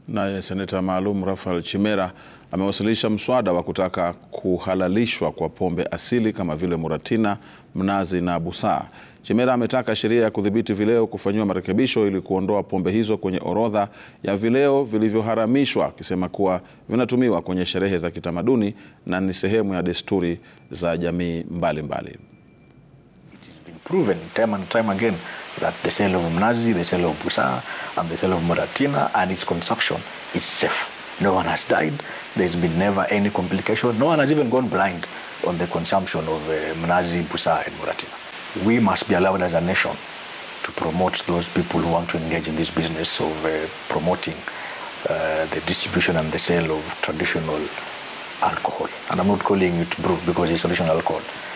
Naye seneta maalum Raphael Chimera amewasilisha mswada wa kutaka kuhalalishwa kwa pombe asili kama vile Muratina, mnazi na busaa. Chimera ametaka sheria ya kudhibiti vileo kufanyiwa marekebisho ili kuondoa pombe hizo kwenye orodha ya vileo vilivyoharamishwa, akisema kuwa vinatumiwa kwenye sherehe za kitamaduni na ni sehemu ya desturi za jamii mbalimbali. proven time and time again that the sale of mnazi, the sale of busaa, and the sale of muratina and its consumption is safe. No one has died. There's been never any complication. No one has even gone blind on the consumption of uh, mnazi, busaa, and muratina. We must be allowed as a nation to promote those people who want to engage in this business of uh, promoting uh, the distribution and the sale of traditional alcohol. And I'm not calling it brew because it's traditional alcohol.